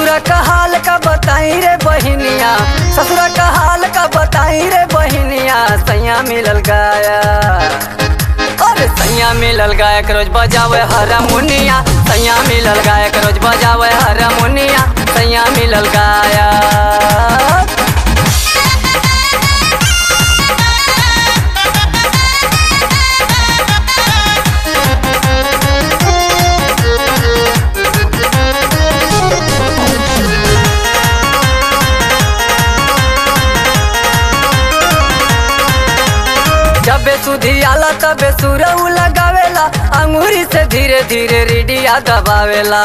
ससुरा का हाल का बताई रे बहिनिया ससुरा का हाल का बताई रे बहिनिया सैया मिलल गाया अरे सैया मिलल गायक रोज बजावे हारमोनिया सैया मिलल गायक रोज बजावे हारमोनिया सैया मिलल गायक जबे सुधी आला तबे सुरऊ लगावेला अंगूरी से धीरे धीरे रिडिया दबावेला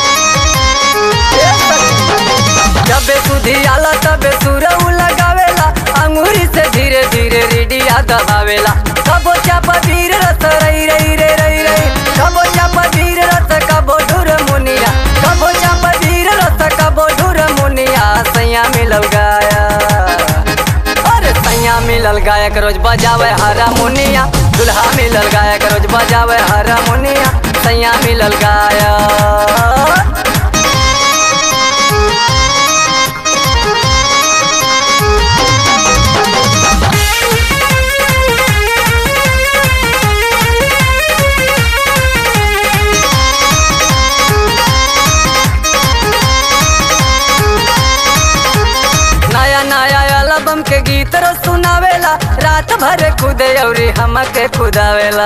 जबे सुधी आला तबे सुरऊ लगावेला अंगूरी से धीरे धीरे रिडिया दबावेला कबो चापा धीर रस रई रई रे रई रई कबो चापा धीर रस कबो ढुर मुनिया कबो चापा धीर रस कबो ढुर मुनिया सैया मिलल गाया अरे सैया मिलल गायक रोज बजावे हारमोनिया दुल्हा मिलल गायक रोज बजावे हारमोनिया सैया मिलल गायक नया नया एल्बम के गीत रो सुनावेला रात भर खुदे औरी हमके खुदावेला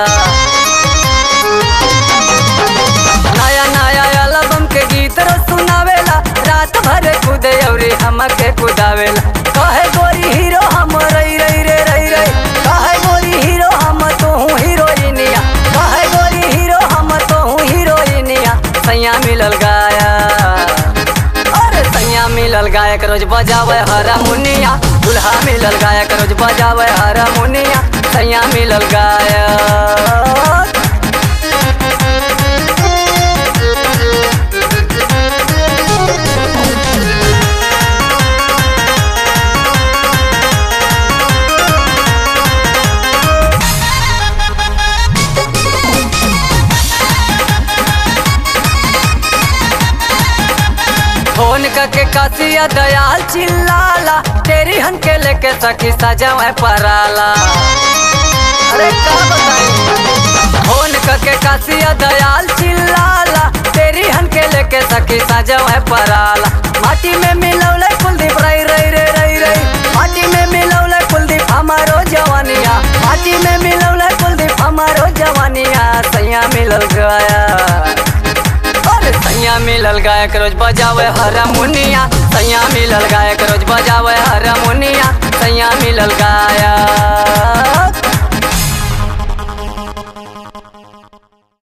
नया नया एल्बम के गीत रो सुनावेला रात भर खुदे औरी हमके खुदावेला कहे गोरी हीरो हम रई रई रे रई रई कहे गोरी हीरो हम तू हीरोइनिया कहे गोरी हीरो हम तू हीरोइनिया सैया मिलल गाया अरे सैया मिलल गायक रोज बजावे हारमोनिया दुल्हा मिलल गायक रोज बजावे हारमोनिया सैया मिलल गायक फोन करके कासिया दयाल चिल्लाला तेरी हन के लेके सखी सजावे पराला अरे का बताई फोन करके कासिया दयाल चिल्लाला तेरी हन के लेके सखी सजावे पराला माटी में मिलौले कुलदीप रई रई रे रई रई माटी में मिलौले कुलदीप हमारो जवानिया माटी में मिलौले कुलदीप हमारो जवानिया सैया मिलल गया अरे सैया मिलल गायक रोज बजावे हारमोनिया सैया मिलल गायक रोज बजा